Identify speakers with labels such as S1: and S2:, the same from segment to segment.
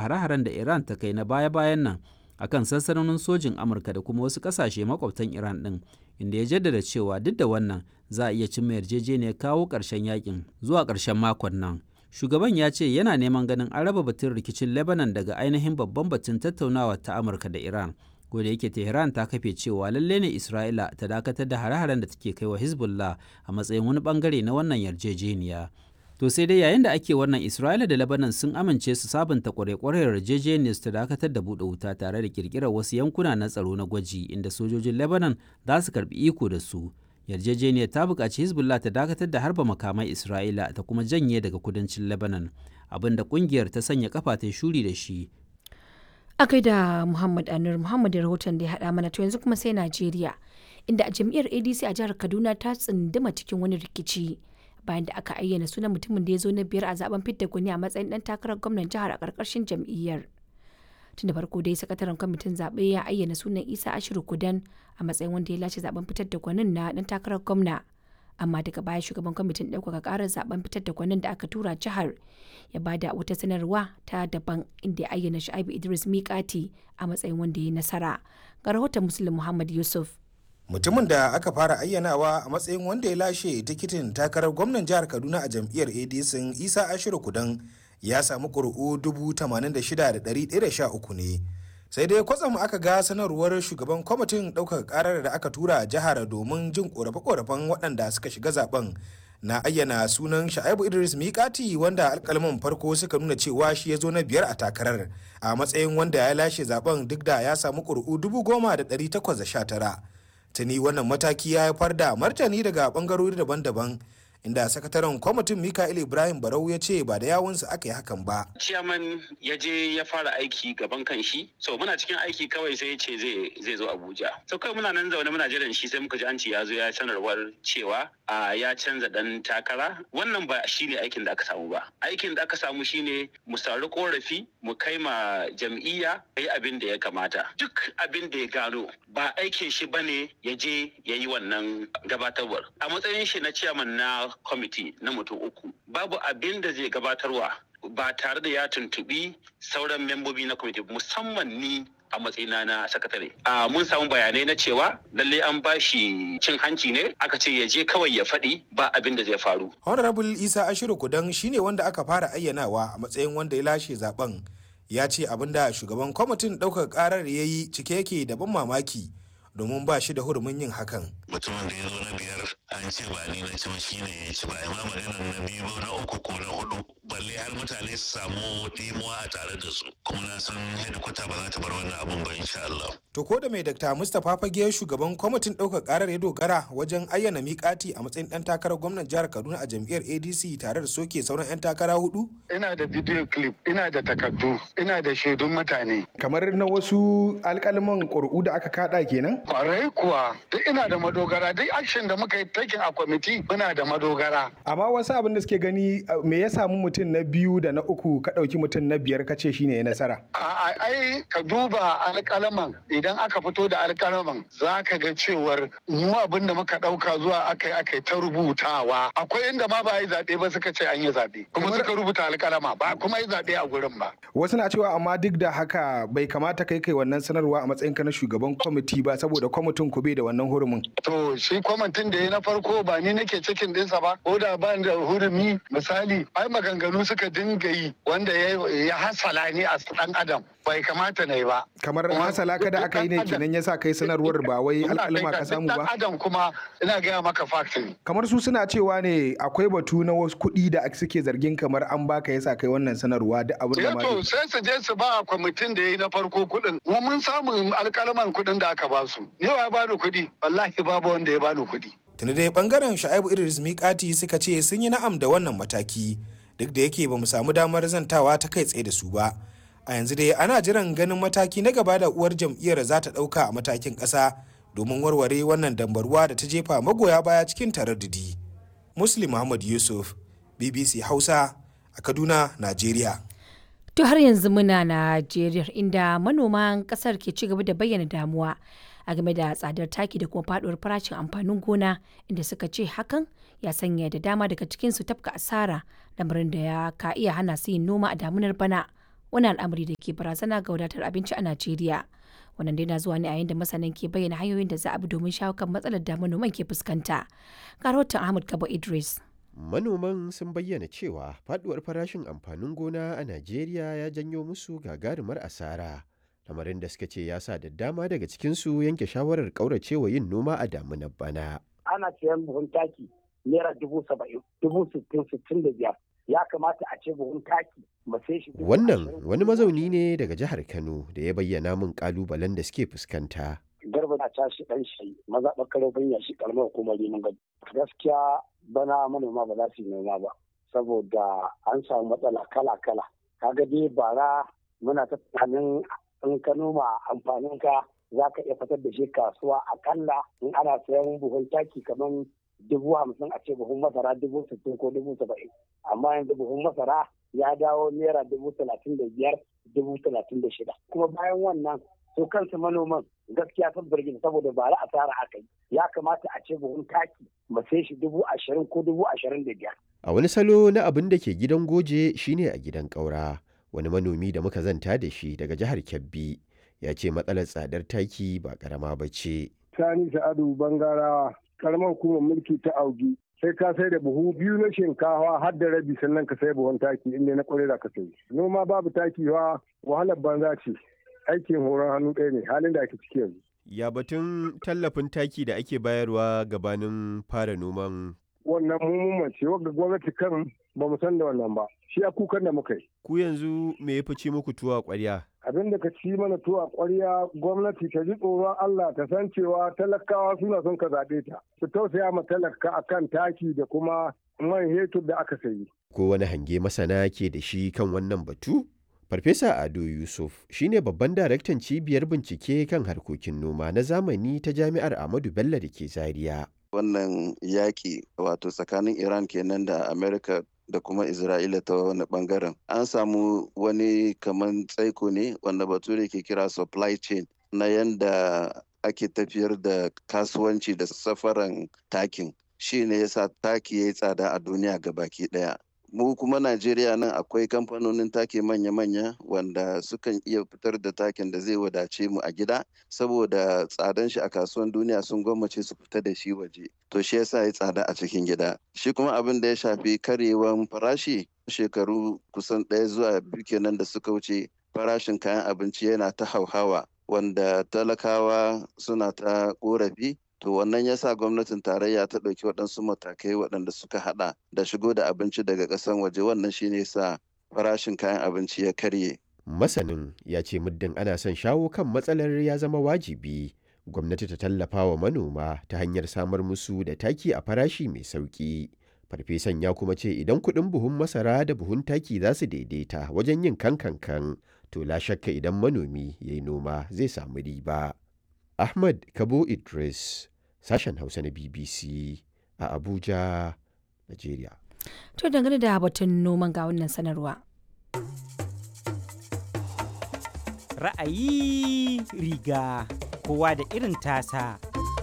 S1: hare-haren da Iran ta kai na baya-bayan nan akan sansanonin sojin Amurka da kuma wasu ƙasashe makwabtan Iran ɗin, inda ya jaddada cewa duk da wannan za a iya cimma yarjejeniyar kawo ƙarshen yakin zuwa ƙarshen makon nan. Shugaban ya ce yana neman ganin an raba batun rikicin Lebanon daga ainihin babban batun tattaunawa ta Amurka da Iran. ko da yake Tehran ta kafe cewa lalle ne Isra'ila ta dakatar da hare-haren da take kai wa Hezbollah a matsayin wani bangare na wannan yarjejeniya. To sai dai yayin da ake wannan Isra'ila da Lebanon sun amince su sabunta kware-kware yarjejeniyar ta dakatar da buɗe wuta tare da kirkirar wasu yankuna na tsaro na gwaji inda sojojin Lebanon za su karbi iko da su. Yarjejeniyar ta buƙaci Hezbollah ta dakatar da harba makamai Isra'ila ta kuma janye daga kudancin Lebanon, abinda ƙungiyar ta sanya kafa ta shuri da shi
S2: a da Muhammad Anur Muhammad da rahoton da ya haɗa mana to yanzu kuma sai Najeriya inda a jam'iyyar ADC a jihar Kaduna ta tsunduma cikin wani rikici bayan da aka ayyana sunan mutumin da ya zo na biyar a zaben fidda gwani a matsayin dan takarar gwamnan jihar a ƙarƙashin jam'iyyar. Tun da farko dai sakataren kwamitin zaɓe ya ayyana sunan Isa Ashiru Kudan a matsayin wanda ya lashe zaben fitar da gwanin na dan takarar gwamna. amma daga baya shugaban kwamitin ɗaukaka ƙarar zaben fitar da gwanin da aka tura jihar ya bada wata sanarwa ta daban inda ya ayyana sha'ibu idris miƙati a matsayin wanda ya nasara ga rahoton muslim muhammad yusuf
S3: mutumin da aka fara ayyanawa a matsayin wanda ya lashe tikitin takarar gwamnan jihar kaduna a jam'iyyar adc isa ashiru kudan ya samu ƙuri'u 86,113 ne sai dai kwatsam aka ga sanarwar shugaban kwamitin ɗaukar karar da aka tura jihar domin jin korafe-korafen waɗanda suka shiga zaben na ayyana sunan sha'ibu idris mikati wanda alkalman farko suka nuna cewa shi ya zo na biyar a takarar a matsayin wanda ya lashe zaben duk da ya samu ƙuri'u dubu goma da ɗari takwas da sha tara tuni wannan mataki ya haifar da martani daga ɓangarori daban-daban inda sakataren kwamitin mikael ibrahim barau ya ce ba da yawunsa aka yi hakan ba
S4: ciyaman ya je ya fara aiki gaban kan shi so muna cikin aiki kawai sai ya ce zai zo abuja so kawai muna nan zaune muna jiran shi sai muka ji an ce ya zo ya sanarwar cewa a ya canza dan takara wannan ba shi ne aikin da aka samu ba aikin da aka samu shine mu sauri korafi mu kai ma jam'iyya yi abin da ya kamata duk abin da ya gano ba aikin shi bane ya je ya yi wannan gabatarwar a matsayin shi na ciyaman na kwamiti na mutum uku babu abin da zai gabatarwa ba tare da ya tuntubi sauran membobi na kwamiti musamman ni a matsayina na sakatare. A mun samu bayanai na cewa lalle an ba shi cin hanci ne aka ce ya je kawai ya faɗi ba abin da zai faru.
S3: Honorable Isa Ashiru Kudan shine wanda aka fara ayyanawa a matsayin wanda ya lashe zaben. Ya ce abin da shugaban kwamitin ɗaukar ƙarar ya yi cike yake da ban mamaki domin ba shi da hurumin yin hakan.
S5: Mutumin da ya zo na biyar an ce ba ni na ci shi ne ya ci ba ma maganar na biyu na uku ko na hudu balle har mutane su samu dimuwa a tare da su kuma na san hedikwata ba za ta bar wannan abun ba insha Allah.
S3: To ko da mai Dr. Mustapha Fage shugaban kwamitin ɗaukar ƙarar ya dogara wajen ayyana miƙati a matsayin ɗan takarar gwamnan jihar Kaduna a jam'iyyar ADC tare da soke sauran 'yan takara hudu?
S6: Ina da video clip, ina da takardu, ina da shaidun mutane.
S7: Kamar na wasu alƙalman ƙuri'u da aka kaɗa kenan?
S6: Kwarai kuwa, duk ina da madogara, duk action da muka yi taking a kwamiti muna da madogara.
S7: Amma wasu abin da suke gani me ya samu mutum na biyu da na uku ka ɗauki mutum na biyar ka ce shine ya nasara.
S6: Ai ka duba alƙalaman idan aka fito da alƙalaman za ka ga cewar mu abin da muka ɗauka zuwa aka yi aka yi ta rubutawa. Akwai inda ma ba yi zaɓe ba suka ce an yi zaɓe. Kuma suka rubuta alƙalama ba kuma yi zaɓe a gurin ba.
S7: Wasu na cewa amma duk da haka bai kamata kai kai wannan sanarwa a matsayin ka na shugaban kwamiti ba saboda kwamitin ku bai da wannan hurumin.
S6: To shi kwamitin da ya na farko ba ni nake cikin ɗinsa ba ko da ba da hurumi misali ai maganganu suka dinga yi wanda ya hasala ni a ɗan adam bai kamata na yi ba.
S7: Kamar hasala ka da aka yi ne kenan yasa kai sanarwar ba wai alƙalma ka samu ba.
S6: adam kuma ina gaya maka factory.
S7: Kamar su suna cewa ne akwai batu na wasu kuɗi da suke zargin kamar an baka yasa kai wannan sanarwa da abin da ma.
S6: to sai su je su ba kwamitin da ya yi na farko kuɗin. Mu mun samu alƙalman kuɗin da aka ba su. Ni wa ya bani kuɗi? Wallahi babu wanda ya bani kuɗi.
S3: Tuni dai bangaren Sha'ibu Idris Mikati suka ce sun yi na'am da wannan mataki duk da yake ba mu samu damar zantawa ta kai tsaye da su ba. a yanzu dai ana jiran ganin mataki na gaba da uwar jam'iyyar za ta ɗauka a matakin ƙasa domin warware wannan dambarwa da ta jefa magoya baya cikin taraddudi muslim muhammad yusuf bbc hausa a kaduna najeriya
S2: To har yanzu muna Najeriya inda manoman kasar ke ci gaba da bayyana damuwa a game da tsadar taki da kuma faduwar farashin amfanin gona inda suka ce hakan ya sanya da dama daga cikinsu tafka asara lamarin da ya ka iya hana su yin noma a damunar bana wani al'amari da ke barazana ga wadatar abinci a Najeriya. Wannan dai na zuwa ne a yayin da masanan ke bayyana hanyoyin da za a bi domin shawo kan matsalar da manoman ke fuskanta. Ga rahoton Ahmad Kabo Idris.
S8: Manoman sun bayyana cewa faduwar farashin amfanin gona a Najeriya ya janyo musu gagarumar asara. Lamarin da suka ce ya sa da dama daga cikinsu yanke shawarar ƙauracewa yin noma a damunar bana.
S9: Ana siyan buhun taki naira dubu saba'in, dubu sittin, sittin da biyar. Ya kamata a ce buhun taki mu sai shi.
S8: Wannan wani mazauni ne daga jihar Kano da ya bayyana min kalubalen da suke fuskanta.
S9: Garba na tashi ɗan shi maza ɓakaro banya shi ƙaramar hukumar Rimin Gado. Gaskiya bana manoma ba za su yi noma ba saboda an samu matsala kala-kala. Kaga dai bara muna ta tunanin in ka noma amfanin ka za ka iya fitar da shi kasuwa akalla in ana sayan buhun taki kamar dubu hamsin a ce buhun masara dubu sittin ko dubu saba'in amma yanzu buhun masara ya dawo naira dubu talatin da biyar dubu talatin da shida kuma bayan wannan su kansu manoman gaskiya sun birgin saboda ba ra asara aka yi ya kamata a ce buhun taki mu sai shi dubu ashirin ko dubu ashirin da biyar.
S8: A wani salo na abin da ke gidan goje shine a gidan ƙaura. Wani manomi da muka zanta da shi daga jihar Kebbi ya ce matsalar tsadar taki ba ƙarama ba ce.
S10: Sani Sa'adu Bangarawa, karamar hukumar mulki ta Augi. sai ka sai da buhu biyu na shinkawa har da rabi sannan ka sai buhun taki inda na kwarai da ka sai. Noma babu taki wa wahalar banza ce. aikin horon hannu ɗaya ne halin da ake ciki yanzu.
S8: Ya batun tallafin taki da ake bayarwa gabanin fara noman.
S10: Wannan mummun ce wanda gwamnati kan ba mu san da wannan ba. Shi a kukan da muka yi.
S8: Ku yanzu me ya fice muku tuwa ƙwarya?
S10: Abin da ka ci mana tuwa ƙwarya gwamnati ta ji tsoron Allah ta san cewa talakawa suna son ka zaɓe ta. Su tausaya ma talaka akan taki da kuma man hetur da aka sayi.
S8: Ko wani hange masana ke da shi kan wannan batu? Farfesa Ado Yusuf shine babban daraktan cibiyar bincike kan harkokin noma na zamani ta Jami'ar Ahmadu Bello da ke Zaria.
S11: Wannan yaƙi wato tsakanin Iran kenan da Amerika da kuma Isra'ila ta wani bangaren. An samu wani kaman tsaiko ne wanda bature ke kira supply chain na yanda ake tafiyar da kasuwanci da safaran takin. Shi ne yasa taki ya yi tsada a duniya baki ɗaya. mu kuma Najeriya nan akwai kamfanonin take manya-manya wanda sukan iya fitar da takin da zai wadace mu a gida saboda tsadan shi a kasuwan duniya sun gwammace su fita da shi waje to shi yasa ya tsada a cikin gida shi kuma abin da ya shafi karyewan farashi shekaru kusan ɗaya zuwa biyu kenan da suka wuce farashin kayan abinci yana ta hauhawa wanda talakawa suna ta korafi to wannan ya sa gwamnatin tarayya ta ɗauki waɗansu matakai waɗanda suka haɗa da shigo da abinci daga ƙasan waje wannan shine sa farashin kayan abinci ya karye.
S8: Masanin ya ce muddin ana son shawo kan matsalar ya zama wajibi gwamnati ta tallafa wa manoma ta hanyar samar musu da taki a farashi mai sauƙi. Farfesan ya kuma ce idan kuɗin buhun masara da buhun taki za su daidaita wajen yin kankankan to la shakka idan manomi ya yi noma zai samu riba. Ahmad Kabo Idris, sashen Hausa na BBC a Abuja, Najeriya.
S2: To dangane da batun noman ga wannan sanarwa.
S12: Ra'ayi riga kowa da irin tasa.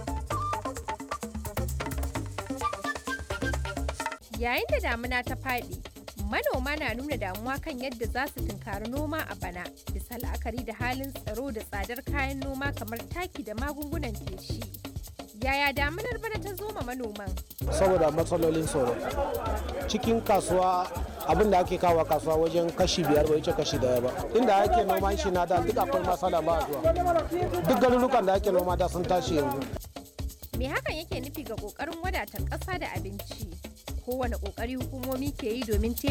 S13: Yayin da damuna ta faɗi, manoma na nuna damuwa kan yadda za su tunkari noma a bana bisa la'akari da halin tsaro da tsadar kayan noma kamar taki da magungunan feshi. Yaya damunar bana ta zo ma manoman?
S14: Saboda matsalolin tsaro. Cikin kasuwa abin da ake kawo kasuwa wajen kashi biyar bai wuce kashi daya ba. Inda ake noman shi na da duk akwai matsala ba zuwa. Duk garurukan da ake noma da sun tashi yanzu.
S13: Me hakan yake nufi ga ƙoƙarin wadatar ƙasa da abinci? Kowane ƙoƙari hukumomi ke yi domin